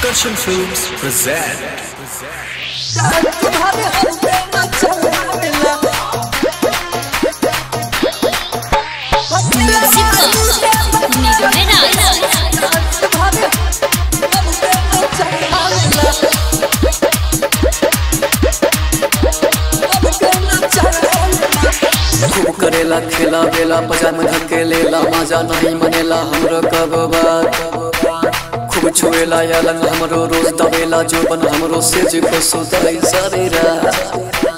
Akarshan Films present खूब करेला खेला बेला पजामा धके लेला मजा नहीं मनेला हमरो कब बात खूब छुएला या लंग हमरो रोज दबेला जो बन हमरो से जो को सुताई सारी रात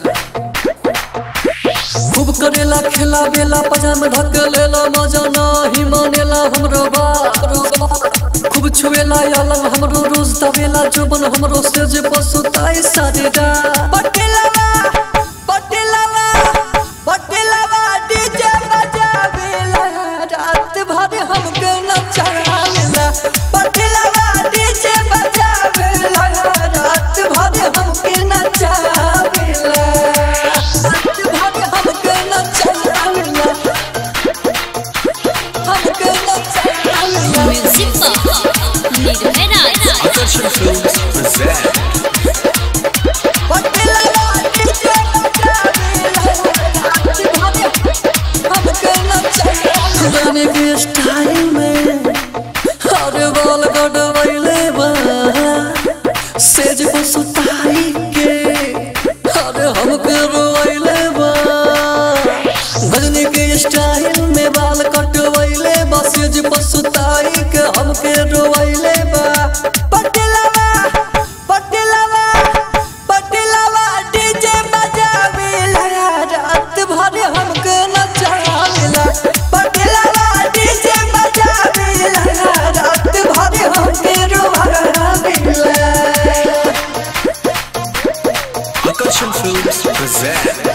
खूब करेला खेला बेला पजामा धके लेला मजा नहीं मनेला हमरो बात खूब छुएला या लंग हमरो रोज दबेला जो बन हमरो से जो को सुताई सारी रात पटेलवा पटेलवा पटेलवा डीजे बजावेला रात भर हमके नचावेला पटेलवा डीजे बजावेला रात भर हमके नचावेला रात भर हमके नचावेला हमके नचावेला Akarshan Films present पटेलवा डीजे बजावेला रात भर हमके नचावेला गाने के स्टाइल में हर बाल गडवैले बा सेज को सुताई के हर हमके रोइले बा गजनी के स्टाइल में बाल कटवैले बा सेज को सुताई के हमके रोइले बा पटेलवा पटेलवा पटेलवा डीजे बजावेला रात भर हमके नचावेला पटेलवा डीजे बजावेला रात भर हमके रोवावेला Akarshan Films present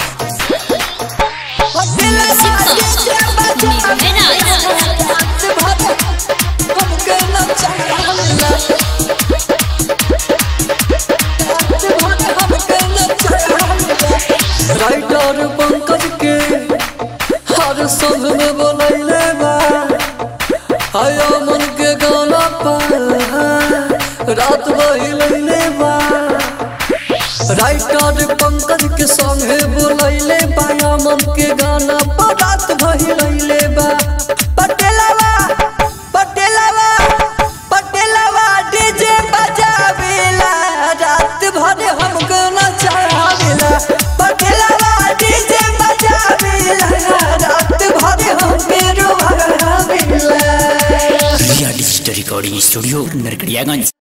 पटेलवा डीजे बजावेला रात भर हमके नचावेला रात भर हमके नचावेला राइटर पंकज के हर संग में बोलैले बा आया मन के गाना पर रात बहिलैले बा राइटर पंकज के संगे बोलैले बाया मन के गाना पर रात बहिलैले बा पटेलवा पटेलवा पटेलवा डीजे बजावेला रात भर हमको नचावेला पटेलवा डीजे बजावेला रात भर हमके रोवावेला Riya digital recording studio Narkatiaganj